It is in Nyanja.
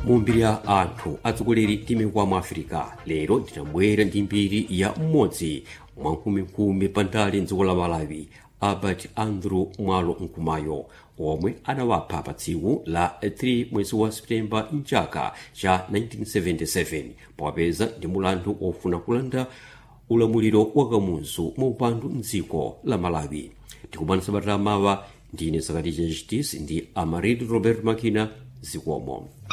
mu mbiri ya anthu atsogoleri ndi mikwa mu afirika lero ndinabwera ndi mbiri ya mmodzi mwa nkhumikumi pandale mdziko la malawi albert andrew mwalo nkumayo omwe anawapha pa tsiku la 3 mwezi wa septemba mchaka cha 1977 powapeza ndi mulandu ofuna kulanda ulamuliro wa kamuzu mu upandu mdziko la malawi ndikumana sabata mawa ndine sakati cha justice ndi amarid robert makina zikomo